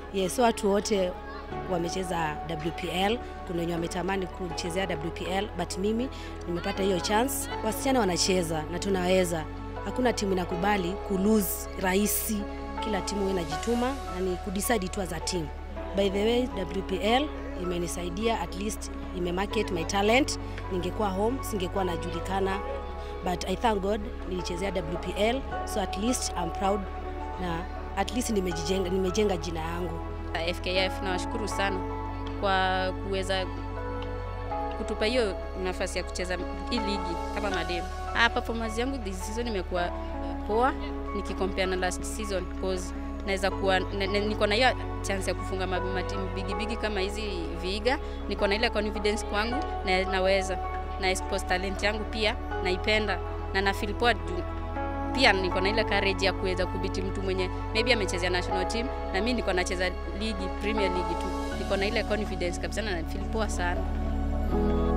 Yes, so watu wote wamecheza WPL, kuna wenye wametamani kuchezea WPL, but mimi nimepata hiyo chance. Wasichana wanacheza na tunaweza, hakuna timu inakubali kulose rahisi. Kila timu huwa inajituma na ni kudecide tu as a team. By the way, WPL imenisaidia at least imemarket my talent. Ningekuwa home singekuwa najulikana, but I thank God nilichezea WPL, so at least I'm proud na at least nimejijenga, nimejenga jina yangu. FKF nawashukuru sana kwa kuweza kutupa hiyo nafasi ya kucheza hii ligi kama madem. Ah, performance yangu this season imekuwa poa nikicompare na last season cause naweza kuwa na- na- niko na hiyo chance ya kufunga ma- matimu bigi bigi kama hizi Vihiga. Niko na ile confidence kwangu na naweza na expose talent yangu pia naipenda na na feel poa juu pia niko na ile courage ya kuweza kubiti mtu mwenye maybe amechezea national team na mimi niko nacheza ligi Premier League tu. Niko na ile confidence kabisa na na feel poa sana.